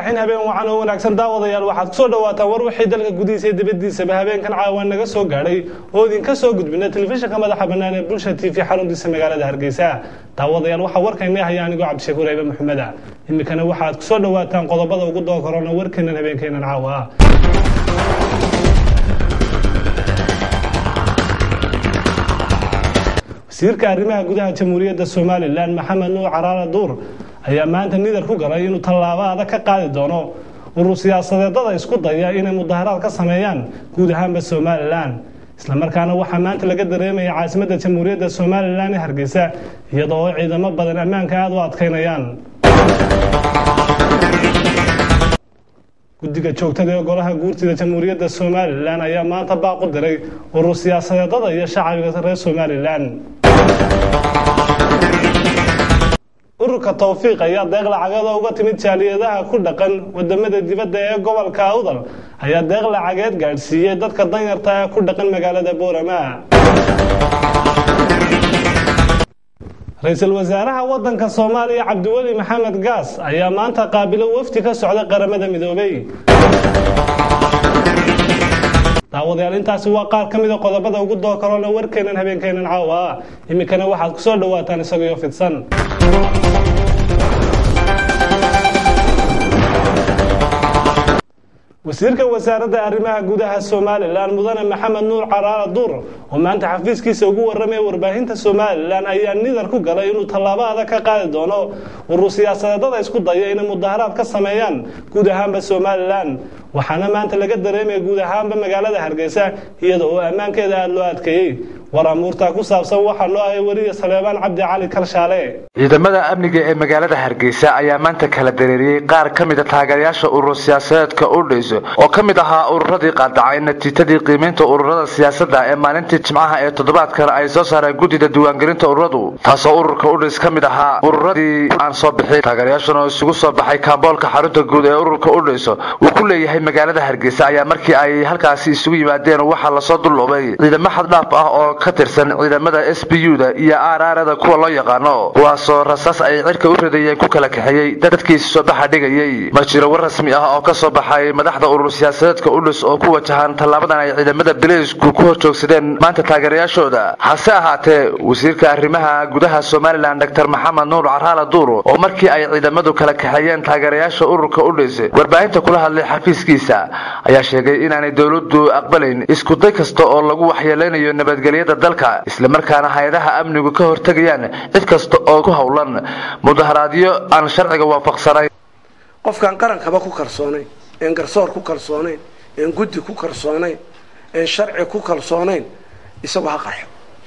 raxiin habeen wacan oo wanaagsan daawadayaal waxaad kusoo dhawaataan war wixii dalka gudihiisa iyo dibaddiisaba habeenkan caawa naga soo gaadhay oo idinka soo gudbina telefishinka madaxa bannaan ee bulsha t v xaruntiisa magaalada hargeysa daawadayaal waxaa warkayna haya anigoo cabdishakuur ayba maxameda iminkana waxaad kusoo dhawaataan qodobada ugu doo korona warkeenan habeenkeenan caawa wasiirka arrimaha gudaha jamhuuriyadda somalilan maxamed nuur caraala duur ayaa maanta nidar ku galay inuu tallaabo adag ka qaadi doono urur siyaasadeedada isku daya inay mudaharaad ka sameeyaan guud ahaanba somalilan islamarkaana waxaa maanta laga dareemaya caasimadda jamhuuriyadda somalilan ee hargeysa iyadoo oo ciidamo badan ammaanka aada u adkaynayaan guddiga joogtada ee golaha guurtida jamhuuriyadda somalilan ayaa maanta baaq u diray urur siyaasadeedada iyo shacbiga reer somalilan ururka towfiiq ayaa deeq lacageeda uga timid jaaliyadaha ku dhaqan wadamada dibadda ee gobolka awdal ayaa deeq lacageed gaadhsiiyey dadka danyarta ee ku dhaqan magaalada boorama ra-iisul wasaaraha wadanka soomaaliya cabdiweli maxamed gaas ayaa maanta qaabilo wafdi ka socda qaramada midoobay daawadayaal intaasi waa qaar ka mida qodobada ugu doo karona warkeenan habeenkeenan caawa iminkana waxaad kusoo dhawaataan isagoo fidsan wasiirka wasaaradda arrimaha gudaha somalilan mudane maxamed nuur caraala duur oo maanta xafiiskiisa ugu warramaya warbaahinta somalilan ayaa nidar ku galay inuu tallaabo adag ka qaadi doono urur siyaasadeedada isku daya inay mudaharaad ka sameeyaan guud ahaanba somalilan waxaana maanta laga dareemaya guud ahaanba magaalada hargeysa iyada oo ammaankeeda aada loo adkeeyey war amuurtaa ku saabsan waxaa noo ahay weriya saleebaan cabdi cali kalshaale ciidamada amniga ee magaalada hargeysa ayaa maanta kala dareeriyey qaar ka mida taageerayaasha urur siyaasadeedka udhayso oo ka mid ahaa ururadii qaadacay natiijadii qiimaynta ururada siyaasadda ee maalintii jimcaha ee toddobaadkan ay soo saareen guddida diiwaangelinta ururadu taasoo ururka udhays ka mid ahaa ururadii aan soo bixin taageerayaashan oo isugu soo baxay kaamboolka xarunta guud ee ururka udhayso uu ku leeyahay magaalada hargeysa ayaa markii ay halkaasi isugu yimaadeen waxaa lasoo dulloobay ciidamo xaddhaaf ah oo ka tirsan ciidamada s b u da iyo aaraarada kuwa loo yaqaano kuwaasoo rasaas ay cirka u ridayeen ku kala kaxeeyey dadkiisi soo baxa dhigayey ma jiro war rasmi ah oo ka soo baxay madaxda urur siyaasadeedka udhus oo ku wajahan tallaabadan ay ciidamada bileysku ku hor joogsadeen maanta taageerayaashooda hase ahaatee wasiirka arrimaha gudaha somalilan doctor maxamed nuur caraala duur oo markii ay ciidamadu kala kaxeeyeen taageerayaasha ururka udhus warbaahinta kula hadlay xafiiskiisa ayaa sheegay inaanay dowladdu aqbalayn iskuday kasta oo lagu waxyeeleynayo nabadgelyada dalka islamarkaana hay-adaha amnigu ka hortegayaan cid kasta oo ku howlan mudaharaadyo aan sharciga waafaqsanayn qofkaan qarankaba ku kalsoonayn een garsoor ku kalsoonayn een guddi ku kalsoonayn een sharci ku kalsoonayn isagu ha qarxo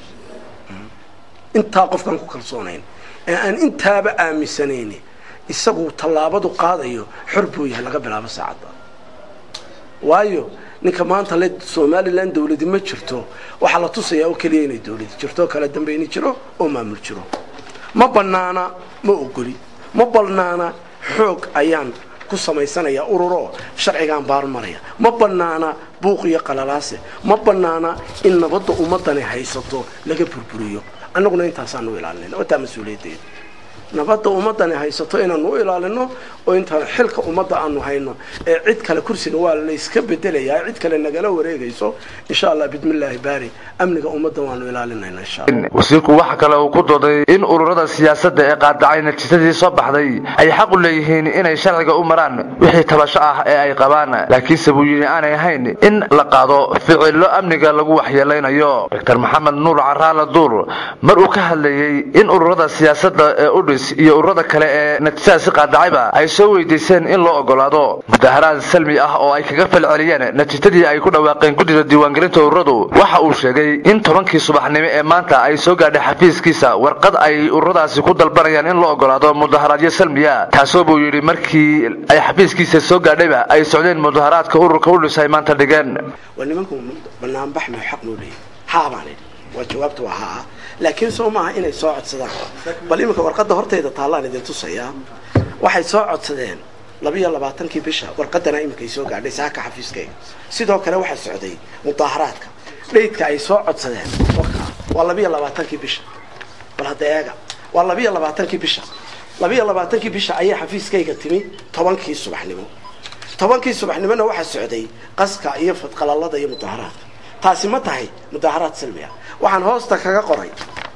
intaa qofkaan ku kalsoonayn ee aan intaaba aaminsanayn isagu tallaabadu qaadayo xor buu yahay laga bilaabo saacadda waayo ninka maanta le somalilan dawladi ma jirto waxaa la tusayaa oo keliya inay dawladi jirto kala dambayni jiro oo maamul jiro ma banaana ma ogoli ma banaana xoog ayaan ku samaysanayaa ururo sharcigaan baarmaraya ma banaana buuq iyo qalalaase ma banaana in nabadda ummadani haysato laga burburiyo annaguna intaasaanu ilaalinayna wataa mas-uuliyaddeeda nabadda ummadani haysato inaanu u ilaalino oo intaan xilka ummadda aanu hayno ee cid kale kursiga waa layska bedelayaa cid kale nagala wareegayso insha allah bismillaahi baari amniga ummadda waanu ilaalinayna insha allah wasiirku waxa kale uu ku dooday in ururada siyaasadda ee qaadacay natiijadii soo baxday ay xaq u leeyihiin inay sharciga u maraan wixii tabasho ah ee ay qabaan laakiinse buu yidhi aanay ahayn in la qaado ficillo amniga lagu waxyeeleynayo doctor maxamed nuur caraala duur mar uu ka hadlayey in ururada siyaasadda ee udhis iyo ururada kale ee natiijadaasi qaadacayba ay soo weydiiseen in loo ogolaado mudaharaad salmi ah oo ay kaga falceliyeen natiijadii ay ku dhawaaqeen guddida diiwaangelinta ururadu waxa uu sheegay in tobankii subaxnimo ee maanta ay soo gaadhay xafiiskiisa warqad ay ururadaasi ku dalbanayaan in loo ogolaado mudaharaadyo salmiya taasoo buu yidhi markii ay xafiiskiisa soo gaadhayba ay socdeen mudaharaadka ururka udhis ay maanta dhigeen waa nimanku banaanbax ma xaq noo leeyahy haabaan idhi waa jawaabta waa haa laakiin soo maaha inay soo codsadaan bal iminka warqadda hortayda taallaan idin tusayaa waxay soo codsadeen labiyo labaatankii bisha warqadana iminkay soo gaadhay saaka xafiiskayga sidoo kale waxaa socday mudaaharaadka dhaydka ay soo codsadeen waa labiyo labaatankii bisha bal hadda eega waa labiyo labaatankii bisha labiiyo labaatankii bisha ayaa xafiiskayga timi tobankii subaxnimo tobankii subaxnimona waxaa socday qaska iyo fadqalalada iyo mudaharaadka taasi ma tahay mudaharaad silmi ah waxaan hoosta kaga qoray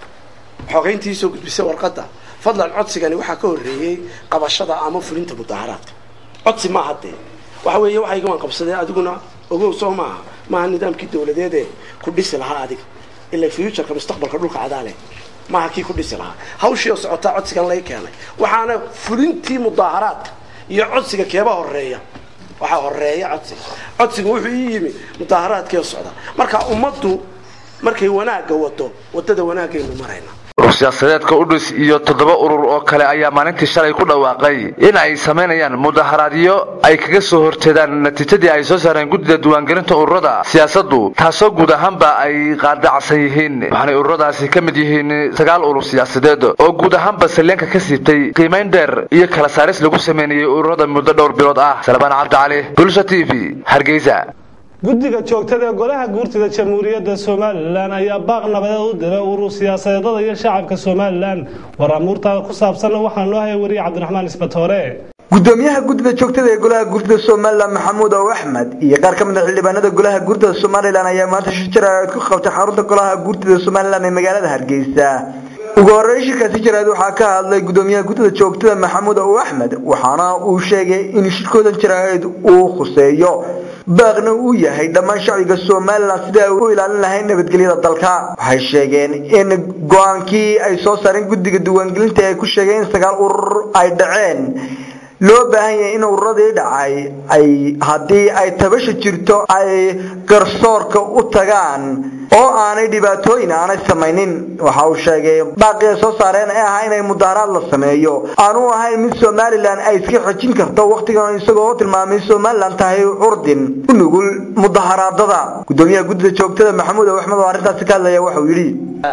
xogeyntii soo gudbisay warqadda fadlan codsigani waxaa ka horreeyey qabashada ama fulinta mudaharaadka codsi maaha dee waxa weeye waxayga waan qabsadeen adiguna ogow soo maaha maaha nidaamkii dawladeedee ku dhisi lahaa adiga ila futureka mustaqbalka dhulka cadaale maaha kii ku dhisi lahaa hawshii oo socotaa codsigan laga keenay waxaana fulintii mudaaharaadka iyo codsiga keeba horeeya waxaa horeeya codsiga codsiga wuxuu ii yimi mudaaharaadkii oo socda marka ummaddu markay wanaagga wado wadada wanaagaynu marayna urur siyaasadeedka udhis iyo toddoba urur oo kale ayaa maalintii shalay ku dhawaaqay in ay samaynayaan mudaharaadyo ay kaga soo horjeedaan natiijadii ay soo saareen guddida diiwaangelinta ururada siyaasaddu taasoo guud ahaanba ay qaadacsan yihiin waxaanay ururadaasi ka mid yihiin sagaal urur siyaasadeed oo guud ahaanba saleenka ka siibtay qiimayn dheer iyo kala saaris lagu sameynayay ururada muddo dhowr bilood ah salbaan cabdicali bulsha t v hargeysa guddiga joogtada ee golaha guurtida jamhuuriyadda somalilan ayaa baaq nabadeed u diray urur siyaasadeedada iyo shacabka somalilan war amuurtaa ku saabsanna waxaa noo haya wariye cabdiraxmaan isbatoore gudoomiyaha guddida joogtada ee golaha guurtida somalilan maxamuud ow axmed iyo qaar ka mid a xildhibaanada golaha guurtida somalilan ayaa maanta shir jaraa'id ku qabtay xarunta golaha guurtida somalilan ee magaalada hargeysa ugu horreyn shirkaasi jaraa'id waxaa ka hadlay gudoomiyaha guddida joogtada maxamuud ow axmed waxaana uu sheegay in shirkooda jaraa'id uu khuseeyo baaqna uu yahay dhammaan shacbiga somalilan sidai ay u ilaalin lahayn nabadgelyada dalka waxay sheegeen in go-aankii ay soo saareen guddiga diiwaangelinta ay ku sheegeen in sagaal urur ay dhaceen loo baahan yahay in ururadii dhacay ay haddii ay tabasha jirto ay garsoorka u tagaan oo aanay dhibaatooyin aanay samaynin waxa uu sheegay baaqii ay soo saareen ee ahaa inay mudaharaad la sameeyo aanu ahayn mid somalilan ay iska xejin karto wakhtigan isagoo tilmaamay somalilan tahay curdin u nugul mudaharaadada gudoomiyaha guddida joogtada maxamuud ow axmed oo arrintaasi ka hadlaya waxauu yidhi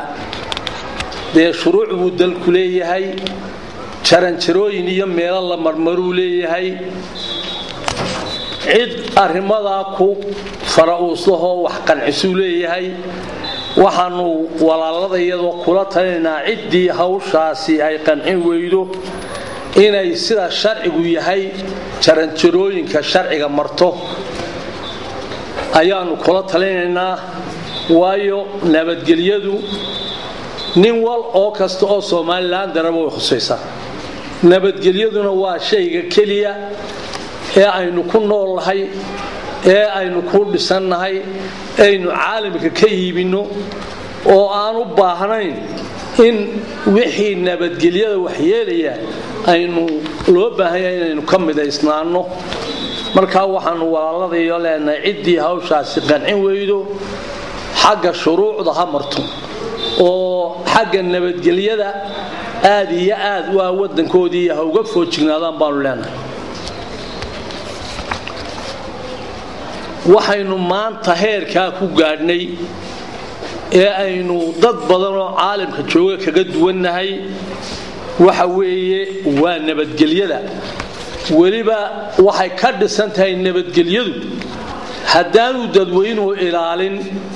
dee shuruuc buu dalku leeyahay jaranjarooyin iyo meelo la marmaruu leeyahay cid arrimadaa ku fara-uuslahoo wax qancisuu leeyahay waxaanu walaalada iyadoo kula talinaynaa ciddii hawshaasi ay qancin weydo inay sida sharcigu yahay jaranjarooyinka sharciga marto ayaanu kula talinaynaa waayo nabadgelyadu nin wal oo kasta oo somalilan daraba way khusaysaa nabadgelyaduna waa shayga keliya ee aynu ku noolnahay ee aynu ku dhisannahay aynu caalamka ka iibinno oo aan u baahnayn in wixii nabadgelyada waxyeelaya aynu loo baahan yahay inaynu ka midaysnaanno markaa waxaanu walaaladayo leenahay ciddii hawshaasi qancin weydo xagga shuruucda ha marto oo xagga nabadgelyada aad iyo aad waa wadankoodii ha uga foojignaadaan baanu leenahay waxaynu maanta heerkaa ku gaadhnay ee aynu dad badanoo caalamka jooga kaga duwannahay waxa weeye waa nabadgelyada weliba waxay ka dhisan tahay nabadgelyadu haddaanu dadweynuhu ilaalin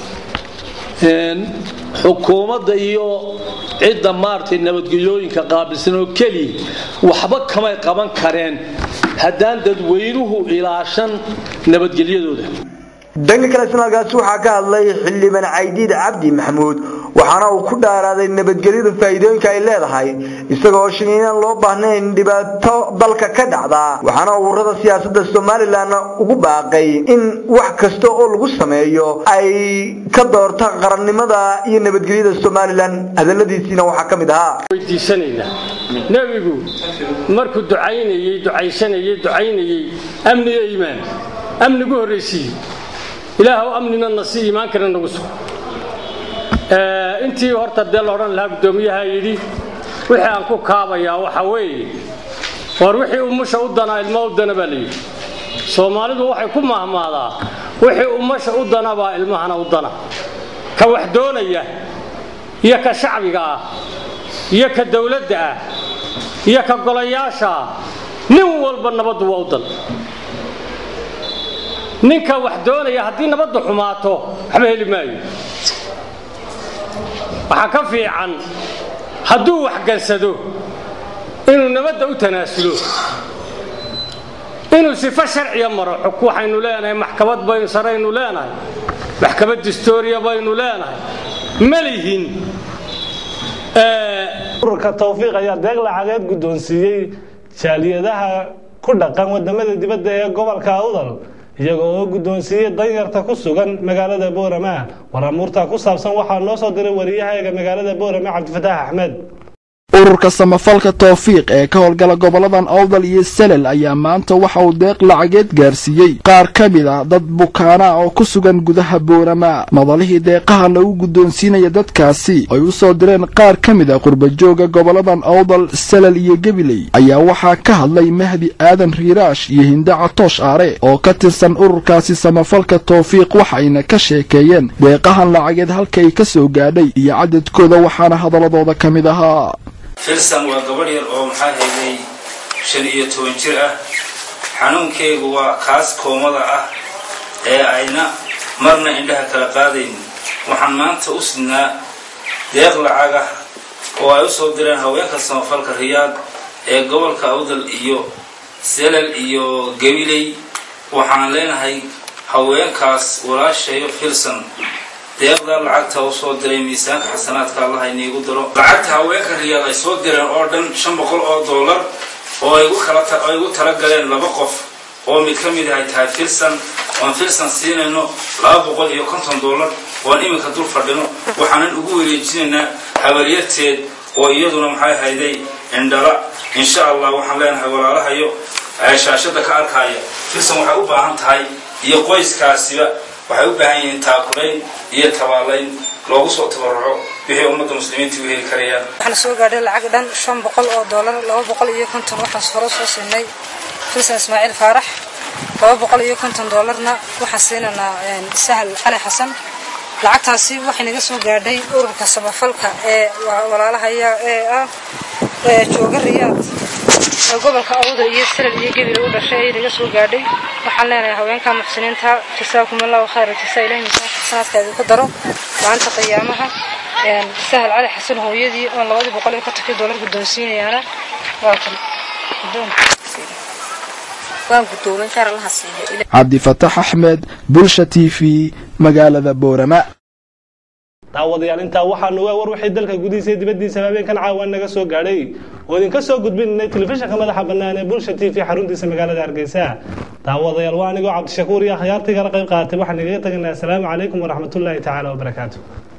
xukuumadda iyo cidda maaragtay nabadgelyooyinka qaabilsan oo keliya waxba kamay qaban kareen haddaan dadweynuhu ilaashan nabadgelyadooda dhanka kale sanadkaasi waxaa ka hadlay xildhibaan caydiid cabdi maxamuud waxaana uu ku dhaaraaday nabadgelyada faa'iidooyinka ay leedahay isagoo sheegay inaan loo baahnayn dhibaato dalka ka dhacda waxaana ururada siyaasadda somalilan ugu baaqay in wax kasta oo lagu sameeyo ay ka doorta qarannimada iyo nabadgelyada somalilan hadaladiisiina waxaa ka mid ahaa weydiisanaynaa nebigu markuu ducaynayey ducaysanayey ducaynayey amniga iimaan amnigu horraysiiye ilaahow amnina na si iimaankana nagu sug intii horta dee laodhan lahaa guddoomiyaha yidhi wixii aan ku kaabayaa waxa weeye war wixii umusha u danaa ilmo u dana baa layidhi soomaalidu waxay ku mahmaadaa wixii umasha u dana baa ilmahana u dana ka wax doonaya iyo ka shacbiga ah iyo ka dowladda ah iyo ka golayaasha ah nin walba nabaddu waa u dan ninka wax doonaya haddii nabaddu xumaato waxba heli maayo waxaa ka fiican hadduu wax gansado inuu nabadda u tanaasulo inuu sifo sharciya maro waxaynu leenahay maxkamad baynu saraynu leenahay maxkamad distooriya baynu leenahay ma lihin ururka tawfiiq ayaa deeq lacageed guddoonsiiyey jaaliyadaha ku dhaqan wadamada dibadda ee gobolka awdal iyaga oo guddoonsiiyey danyarta ku sugan magaalada boorama waramuurta ku saabsan waxaa noo soo diray wariyahayaga magaalada boorama cabdifataax axmed ururka samafalka towfiiq ee ka howlgala goboladan awdal iyo salel ayaa maanta waxa uu deeq lacageed gaarsiiyey qaar ka mid a dad bukaana oo ku sugan gudaha boorama madalihii deeqaha lagu guddoonsiinaya dadkaasi ay u soo direen qaar ka mid a qurbajooga goboladan awdal salel iyo gabiley ayaa waxaa ka hadlay mahdi aadan riiraash iyo hindaca toosh aare oo ka tirsan ururkaasi samafalka towfiiq waxayna ka sheekeeyeen deeqahan lacageed halkay ka soo gaadhay iyo cadadkooda waxaana hadaladooda ka mid ahaa filsan waa gabadh yar oo maxaa hayday shan iyo toban jir ah xanuunkeygu waa kaas koomada ah ee ayna marna indhaha kala qaadayn waxaan maanta u sidnaa deeq lacag ah oo ay u soo direen haweenka samafalka riyaad ee gobolka awdal iyo selal iyo gabiley waxaan leenahay haweenkaas walaashayo filsan deeqda lacagta u soo diray miisaanka xasanaadka allaha iniigu diro lacagta haweenka riyaad ay soo direen oo dhan shan boqol oo dollar oo ay igu tala galeen laba qof oo mid ka mid ahay tahay filsan oon filsan siinayno laba boqol iyo konton dollar oon iminka dul fadhino waxaanan ugu wareejinaynaa habaryarteed oo iyaduna maxay hayday indhala insha allah waxaan leenahay walaalahayo shaashada ka arkaya filsan waxay u baahan tahay iyo qoyskaasiba waxay u baahan yihiin taakulayn iyo tabaalayn loogu soo tabaruco wixii ummadda muslimiinta u heli karayaan waxaan soo gaadhay lacag dhan shan boqol oo doolar laba boqol iyo konton waxaan hore soo siinay filsan ismaaciil faarax laba boqol iyo konton doolarna waxaan siinaynaa sahal cali xasan lacagtaasi waxay naga soo gaadhay ururka samafalka ee walaalahaya ee ah ee jooga riyaad ee gobolka awda iyo salal iyo gebile u dhashay ayay naga soo gaadhay waxaan leenahay haweenka muxsiniinta jasaakum allahu khayra jasaa ilahi miisaanka xasanaadka idinku daro maanta qiyaamaha sahal cali xasan hooyadii oon labadii boqol iyo kontonkii doolar guddoonsiinayaana waa kan cabdifatax axmed bulsha t v magaalada boorama daawadayaal intaa waxaanu waa war waxay dalka gudihiisa iyo dibaddiisa habeenkan caawa naga soo gaadhay oo idinka soo gudbinay telefishinka madaxa bannaan ee bulsha t v xaruntiisa magaalada hargeysa daawadayaal waa anigoo cabdishakuur iyo akhyaartii kala qayb qaatay waxaan igaga teganaa asalaamu calaykum waraxmatullaahi tacaala wabarakaatu